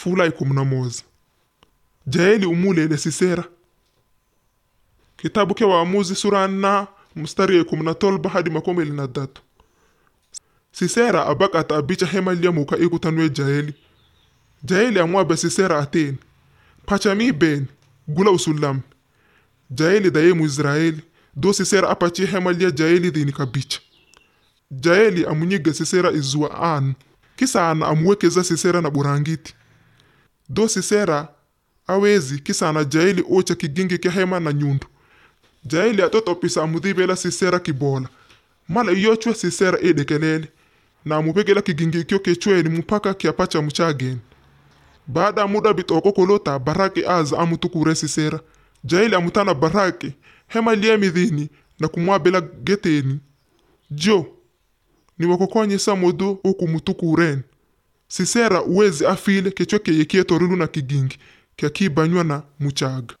fula ikumi na moza jaeli umulele sisera kitabu ke waamuzi sura na mstari ya ikumi na tolba hadi makumi ili na datu sisera abakata abicha hema lyamuka ikutanwe jaeli jaeli amwabe sisera ateni pachami beni gula usulami jaeli daye muisraeli do sisera apachi hema lya jaeli dhini kabicha jaeli amunyiga sisera izua anu kisana amuwekeza sisera na burangiti do sisera awezi kisana jaeli ocha kigingi kya hema na nyundu jaeli atotopisa amudhibela sisera kibola mala iyochwe sisera edekelele na amupegela kigingi kyo kechweni mupaka kiapacha muchageni baada ya muda bitoko kolota baraki aza amutukure sisera jaeli amutana baraki hema liemidhini na kumwabela geteni jo niwakokonyesa modo okumutukuren sisera uwezi afile kechwe keye kietorilu na kigingi kyakibanywa na muchaga